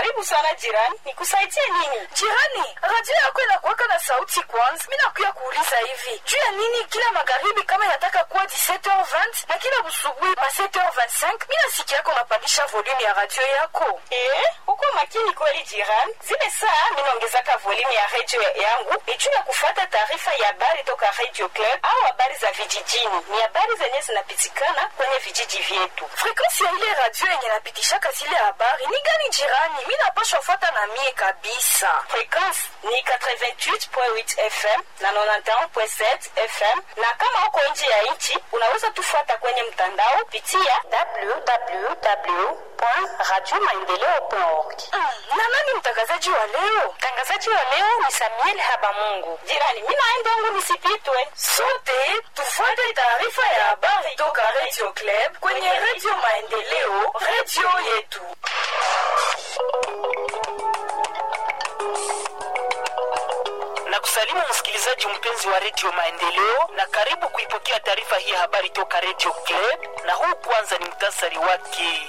Karibu sana jirani, nikusaidie nini? Jirani, radio yako inakuwaka na sauti kwanza. Mi nakuya kuuliza hivi juu ya nini kila magharibi kama inataka kuwa 17h20 na kila busubuhi ma 7h25 mi nasikia yako unapandisha volume ya radio yako. Eh, uko makini kweli jirani. Zile saa minaongezaka volume ya redio yangu ni juu ya kufuata taarifa ya habari toka Radio Club au habari za vijijini. Ni habari zenye zinapitikana kwenye vijiji vyetu. Frekansi ya ile radio yenye napitishaka zile habari ni gani jirani? Mi napashwa fuata na mie kabisa. Frekwensi ni 88.8 FM na 91.7 FM, na kama uko nje ya nchi unaweza tufuata kwenye mtandao pitia www.radiomaendeleo.org. Mm, na nani mtangazaji wa leo? Mtangazaji wa leo ni Samuel Habamungu. Jirani, mimi naenda wangu nisipitwe. Sote tufuate taarifa ya habari toka Radio Club kwenye Radio Maendeleo, radio yetu. na kusalimu msikilizaji mpenzi wa redio Maendeleo na karibu kuipokea taarifa hii ya habari toka redio Club, na huu kwanza ni mtasari wake.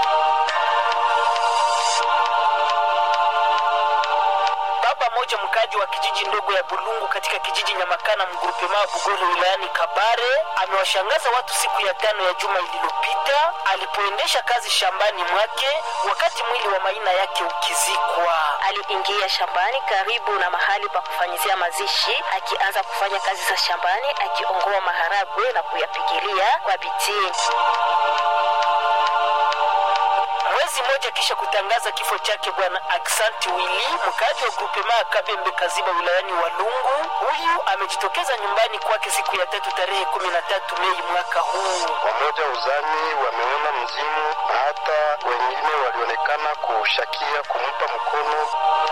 Baba moja mkaji wa kijiji ndogo ya Bulungu katika kijiji Nyamakana mgrupema Bugolo wilayani Kabare amewashangaza watu siku ya tano ya juma ililopita alipoendesha kazi shambani mwake wakati mwili wa maina yake ukizikwa. aliingia shambani karibu na mahali pa kufanyizia mazishi akianza kufanya kazi za shambani akiongoa maharagwe na kuyapigilia kwa bidii Mwezi mmoja kisha kutangaza kifo chake bwana Aksanti Wili, mkaaji wa grupema ya Kabembe Kaziba wilayani Walungu, huyu amejitokeza nyumbani kwake siku ya tatu tarehe 13 Mei mwaka huu. Wamoja uzani wameona mzimu na hata wengine walionekana kushakia kumpa mkono.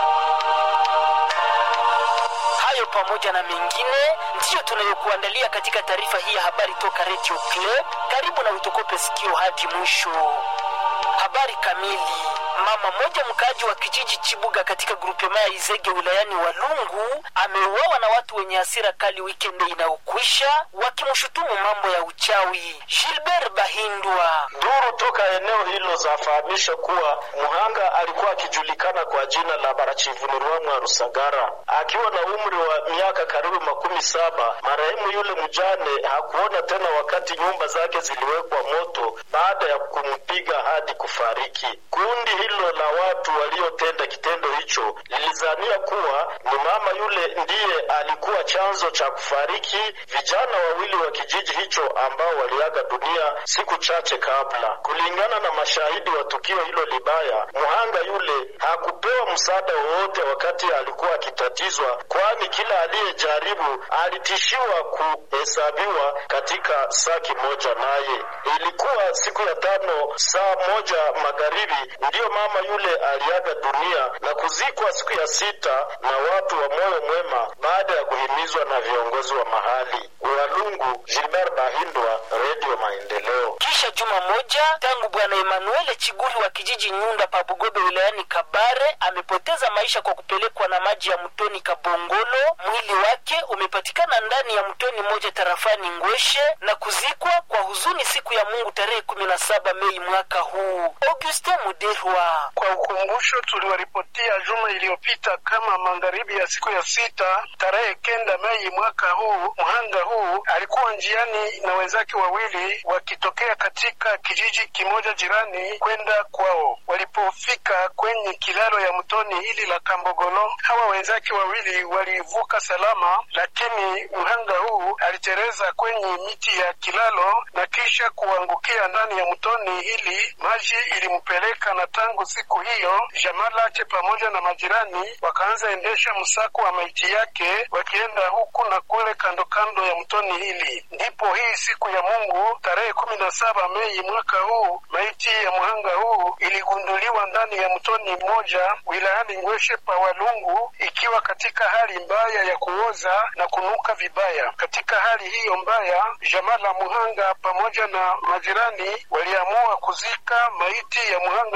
Hayo pamoja na mengine ndiyo tunayokuandalia katika taarifa hii ya habari toka Radio Club. Karibu na utukope sikio hadi mwisho. Habari kamili. Mama mmoja mkaaji wa kijiji Chibuga katika grupema ya Izege wilayani Walungu ameuawa na watu wenye hasira kali wikendi inayokwisha wakimshutumu mambo ya uchawi. Gilbert Bahindwa Duru toka eneo hilo zafahamisha kuwa mhanga alikuwa akijulikana kwa jina la Barachivunirwamwa Rusagara, akiwa na umri wa miaka karibu makumi saba. Marehemu yule mjane hakuona tena wakati nyumba zake ziliwekwa moto baada ya kumpiga hadi kufariki. Kundi hilo la watu waliotenda kitendo hicho lilizania kuwa ni mama yule ndiye alikuwa chanzo cha kufariki vijana wawili wa kijiji hicho ambao waliaga dunia siku chache kabla. Kulingana na mashahidi wa tukio hilo libaya, mhanga yule hakupewa msaada wowote wakati alikuwa akitatizwa, kwani kila aliyejaribu alitishiwa kuhesabiwa katika saki moja naye. Ilikuwa siku ya tano saa moja magharibi ndiyo mama yule aliaga dunia na kuzikwa siku ya sita na watu wa moyo mwema baada ya kuhimizwa na viongozi wa mahali. Walungu, Gilbert Bahindwa, Radio Maendeleo. kisha juma moja tangu bwana Emanuele Chiguri wa kijiji Nyunda pa Bugobe wilayani Kabare amepoteza maisha kwa kupelekwa na maji ya mtoni Kabongolo. Mwili wake umepatikana ndani ya mtoni mmoja tarafani Ngweshe na kuzikwa kwa huzuni siku ya Mungu tarehe 17 Mei mwaka huu. Auguste Muderwa Kwa ukumbusho, tuliwaripotia juma iliyopita kama magharibi ya siku ya sita tarehe kenda Mei mwaka huu, mhanga huu alikuwa njiani na wenzake wawili wakitokea katika kijiji kimoja jirani kwenda kwao. Walipofika kwenye kilalo ya mtoni hili la Kambogolo, hawa wenzake wawili walivuka salama, lakini mhanga huu alitereza kwenye miti ya kilalo na kisha kuangukia ndani ya mtoni hili. Maji ilimpeleka na tangu siku hiyo jamaa lake pamoja na majirani wakaanza endesha msako wa maiti yake wakienda huku na kule kando kando ya mtoni hili. Ndipo hii siku ya Mungu tarehe kumi na saba Mei mwaka huu maiti ya mhanga huu iligunduliwa ndani ya mtoni mmoja wilayani Ngweshe pa Walungu ikiwa katika hali mbaya ya kuoza na kunuka vibaya. Katika hali hiyo mbaya, jamaa la mhanga pamoja na majirani waliamua kuzika maiti ya mhanga huu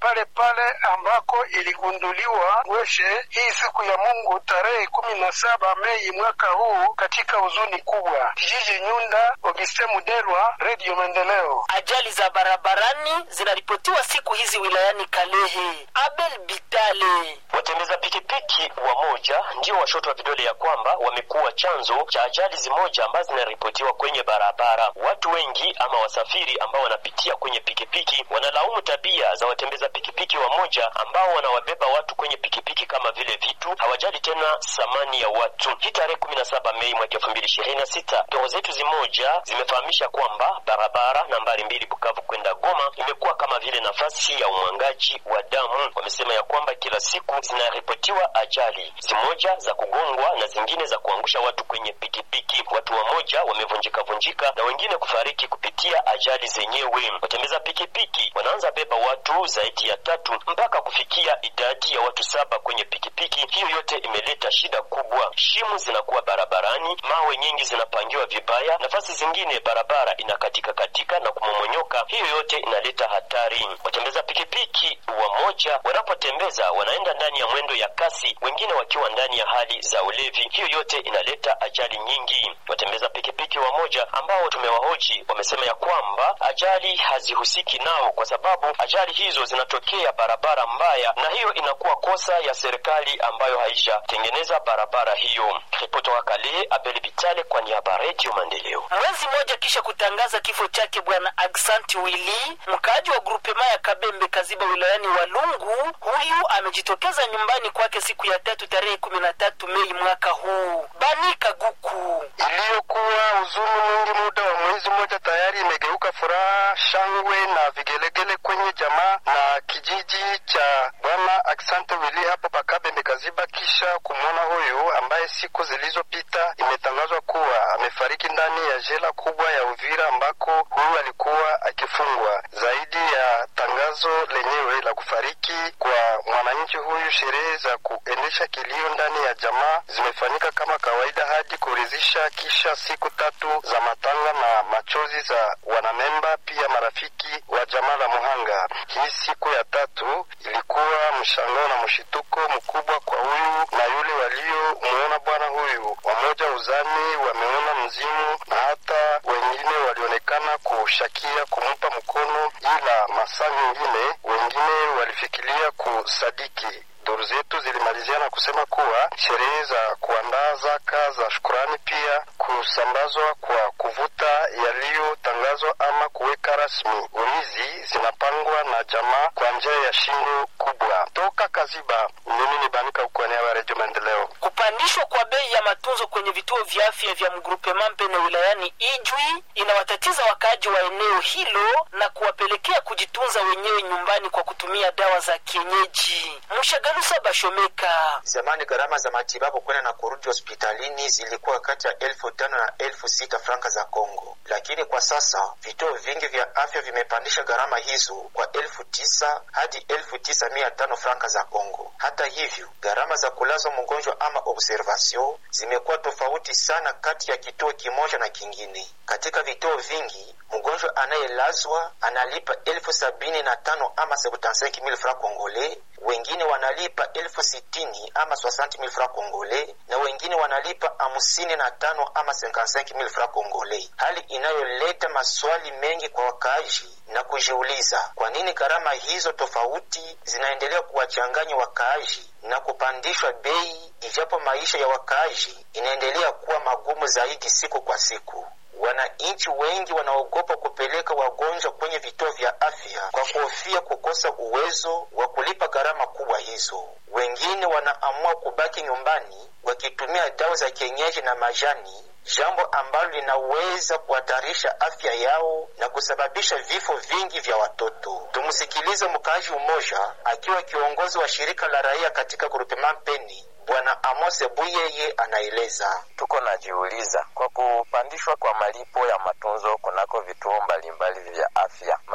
pale pale ambako iligunduliwa Ngweshe hii siku ya Mungu tarehe kumi na saba Mei mwaka huu katika huzuni kubwa. Kijiji Nyunda, Auguste Mudelwa, Radio Maendeleo. Ajali za barabarani zinaripotiwa siku hizi wilayani Kalehe. Abel Bitale Watembeza pikipiki wamoja ndio washoto wa vidole ya kwamba wamekuwa chanzo cha ajali zimoja ambazo zinaripotiwa kwenye barabara. Watu wengi ama wasafiri ambao wanapitia kwenye pikipiki wanalaumu tabia za watembeza pikipiki wamoja ambao wanawabeba watu kwenye pikipiki kama vile vitu, hawajali tena thamani ya watu. Hii tarehe kumi na saba Mei mwaka elfu mbili ishirini na sita doro zetu zimoja zimefahamisha kwamba barabara nambari mbili Bukavu kwenda Goma imekuwa kama vile nafasi ya umwangaji wa damu. Wamesema ya kwamba kila siku zinaripotiwa ajali zimoja za kugongwa na zingine za kuangusha watu kwenye pikipiki. Watu wamoja wamevunjika vunjika na wengine kufariki kupitia ajali zenyewe. Watembeza pikipiki wanaanza beba watu zaidi ya tatu mpaka kufikia idadi ya watu saba kwenye pikipiki. Hiyo yote imeleta shida kubwa. Shimu zinakuwa barabarani, mawe nyingi zinapangiwa vibaya, nafasi zingine barabara inakatika katika na kumomonyoka. Hiyo yote inaleta hatari. Watembeza pikipiki wamoja wanapotembeza wanaenda ndani ya mwendo ya kasi, wengine wakiwa ndani ya hali za ulevi. Hiyo yote inaleta ajali nyingi. Watembeza pikipiki wamoja ambao tumewahoji wamesema ya kwamba ajali hazihusiki nao kwa sababu ajali hizo zinatokea barabara mbaya, na hiyo inakuwa kosa ya serikali ambayo haijatengeneza barabara hiyo. Ripoti wa Kale, Abel Bitale kwa niaba ya Radio Maendeleo. Mwezi mmoja kisha kutangaza kifo chake Bwana Aksanti Wili, mkaaji wa grupema ya Kabembe Kaziba wilayani Walungu, huyu amejitokeza nyumbani kwake siku ya tatu tarehe kumi na tatu Mei mwaka huu. Bani Kaguku iliyokuwa huzuni mwingi muda wa mwezi mmoja tayari imegeuka furaha, shangwe na vigelegele kwenye jamaa na kijiji cha bwana Aksante Wili hapo Pakabembe Kaziba, kisha kumwona huyu ambaye siku zilizopita imetangazwa kuwa amefariki ndani ya jela kubwa ya Uvira ambako huyu alikuwa akifungwa. Zaidi ya tangazo lenyewe la kufariki kwa mwananchi huyu, sherehe za kuendesha kilio ndani ya jamaa zimefanyika kama kawaida hadi kuridhisha, kisha siku tatu za matanga na machozi za wanamemba pia marafiki wa jamaa la Muhanga. Hii siku ya tatu ilikuwa mshangao na mshituko mkubwa kwa huyu na yule waliomuona bwana huyu. Wamoja uzani wameona mzimu na hata wengine walionekana kushakia kumpa mkono, ila masaa mengine wengine walifikiria kusadiki. Duru zetu zilimaliziana kusema kuwa sherehe za kuandaa zaka za shukurani pia kusambazwa kwa kuvuta yaliyotangazwa ama kuweka rasmi urizi zinapangwa na jamaa kwa njia ya shingo kubwa. Toka Kaziba, mimi ni Banika Ukwania wa Redio Maendeleo. kupandishwa kwa bei ya matunzo kwenye vituo vya afya vya mgrupema Mpene wilayani Ijwi inawatatiza wakaaji wa eneo hilo na kuwapelekea kujitunza wenyewe nyumbani kwa kutumia dawa za kienyeji. Mshagalusa Bashomeka Zamani gharama za matibabu kwenda na kurudi hospitalini zilikuwa kati ya elfu tano na elfu sita franka za Kongo, lakini kwa sasa vituo vingi vya afya vimepandisha gharama hizo kwa elfu tisa hadi elfu tisa mia tano franka za Kongo. Hata hivyo, gharama za kulazwa mgonjwa ama observation zimekuwa tofauti sana kati ya kituo kimoja na kingine. Katika vituo vingi mgonjwa anayelazwa analipa elfu sabini na tano ama 75000 francs congolais, wengine wanalipa elfu sitini ama 60000 francs congolais, na wengine wanalipa hamsini na tano ama 55000 francs congolais, hali inayoleta maswali mengi kwa wakaaji na kujiuliza kwa nini gharama hizo tofauti zinaendelea kuwachanganya wakaaji na kupandishwa bei, ijapo maisha ya wakaaji inaendelea kuwa magumu zaidi siku kwa siku. Wananchi wengi wanaogopa kupeleka wagonjwa kwenye vituo vya afya kwa kuhofia kukosa uwezo wa kulipa gharama kubwa hizo. Wengine wanaamua kubaki nyumbani wakitumia dawa za kienyeji na majani, jambo ambalo linaweza kuhatarisha afya yao na kusababisha vifo vingi vya watoto. Tumsikilize mkaaji mmoja akiwa kiongozi wa shirika la raia katika grupema Mpeni. Bwana Amose Buyeye anaeleza. Tuko najiuliza kwa kupandishwa kwa malipo ya matunzo kunako vituo mbalimbali vya afya, maisha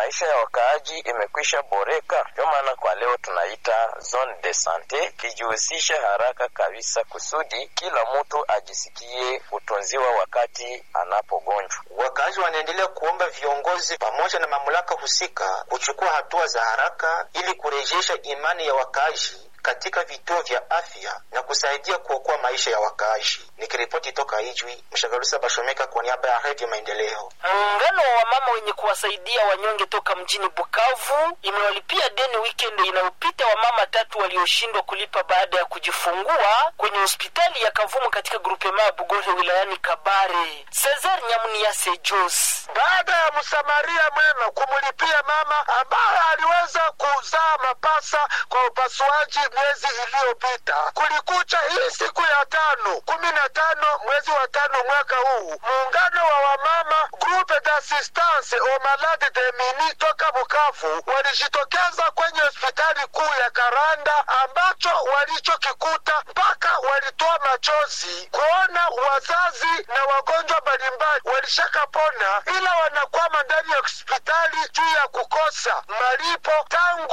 maisha ya wakaaji imekwisha boreka. Ndio maana kwa leo tunaita zone de sante, kijihusisha haraka kabisa kusudi kila mtu ajisikie kutunziwa wakati anapogonjwa. Wakaaji wanaendelea kuomba viongozi pamoja na mamlaka husika kuchukua hatua za haraka ili kurejesha imani ya wakaaji katika vituo vya afya na kusaidia kuokoa maisha ya wakaaji. Nikiripoti toka Ijwi, Mshagalusa Bashomeka kwa niaba ya Redio Maendeleo. Muungano wa wamama wenye kuwasaidia wanyonge toka mjini Bukavu imewalipia deni weekend inayopita wamama tatu walioshindwa kulipa baada ya kujifungua kwenye hospitali ya Kavumu katika grupema ya Bugore wilayani Kabare. Cesar Nyamuniase Jos baada ya msamaria mwema kumlipia mama ambaye aliweza kuzaa mapasa kwa upasuaji mwezi iliyopita. Kulikucha hii siku ya tano kumi na tano mwezi wa tano mwaka huu, muungano wa wamama Groupe d'assistance aux malades de mini toka Bukavu walijitokeza kwenye hospitali kuu ya Karanda ambacho walichokikuta mpaka walitoa machozi kuona wazazi na wagonjwa mbalimbali walishakapona, ila wanakwama ndani ya hospitali juu ya kukosa malipo tangu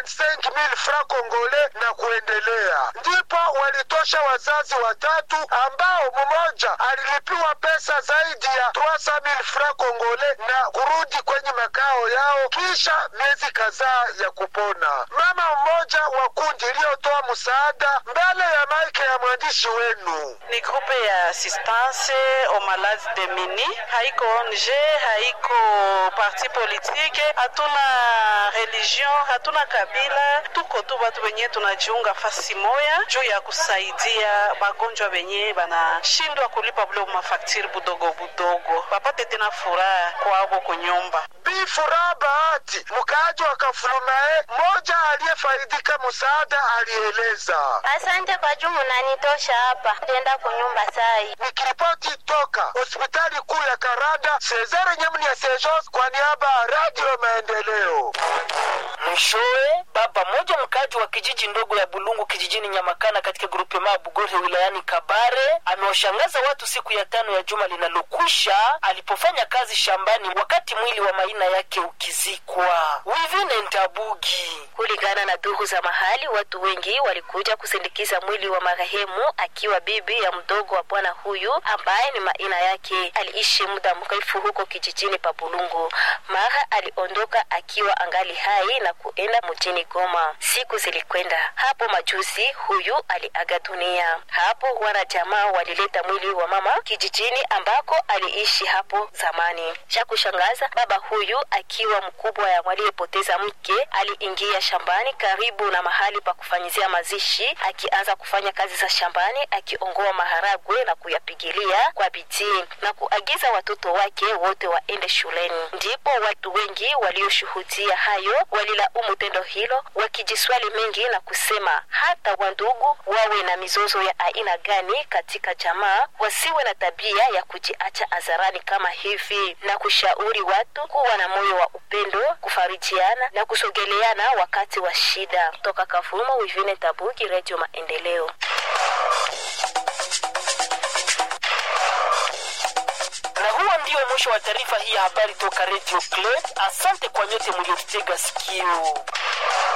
25000 francs congolais na kuendelea. Ndipo walitosha wazazi watatu ambao mmoja alilipiwa pesa zaidi ya 300000 francs congolais na kurudi kwenye makao yao kisha miezi kadhaa ya kupona. Mama mmoja wa kundi iliyotoa msaada mbele ya maike ya mwandishi wenu. Ni grupe ya assistance aux malades de mini, haiko ONG, haiko parti politique, hatuna religion, hatuna kabila, tuko tu watu wenye tunajiunga fasi moya juu ya kusaidia bagonjwa wenye banashindwa kulipa bule mafaktiri budogo budogo, bapate tena furaha kwabo kunyumba. Bi Furaha Bahati, mkaaji wa Kafulumae, mmoja aliyefaidika msaada, alieleza. Asante kwa juu munanitosha hapa, tenda kunyumba sai. Nikiripoti toka hospitali kuu ya Karada, Cesare Nyamuni ya Sejos kwa niaba ya Radio Maendeleo. Mwishowe, baba mmoja mkaaji wa kijiji ndogo ya Bulungu kijijini Nyamakana katika grupema ya Bugore wilayani Kabare amewashangaza watu siku ya tano ya juma linalokwisha alipofanya kazi shambani wakati mwili wa maina yake ukizikwa. Wivine Ntabugi. Kulingana na duru za mahali, watu wengi walikuja kusindikiza mwili wa marehemu akiwa bibi ya mdogo wa bwana huyu ambaye ni maina yake. Aliishi muda mrefu huko kijijini pa Bulungu. Mara aliondoka akiwa angali hai na kuenda mjini Goma. Siku zilikwenda hapo, majuzi huyu aliaga dunia. Hapo wanajamaa walileta mwili wa mama kijijini ambako aliishi hapo zamani. Cha kushangaza, baba huyu akiwa mkubwa ya waliyepoteza mke aliingia shambani karibu na mahali pa kufanyizia mazishi, akianza kufanya kazi za shambani, akiongoa maharagwe na kuyapigilia kwa bidii na kuagiza watoto wake wote waende shuleni. Ndipo watu wengi walioshuhudia hayo walilaumu tendo hilo, wakijiswali mengi na kusema hata wandugu wawe na mizozo ya aina gani katika jamaa, wasiwe na tabia ya kujiacha hadharani kama hivi, na kushauri watu kuwa na moyo wa upendo, kufarijiana na kusogeleana wakati wa shida. Toka Kavumo, Wivine Tabuki, Radio Maendeleo. Na huo ndio mwisho wa taarifa hii ya habari toka Radio Club. Asante kwa nyote mliotutega sikio.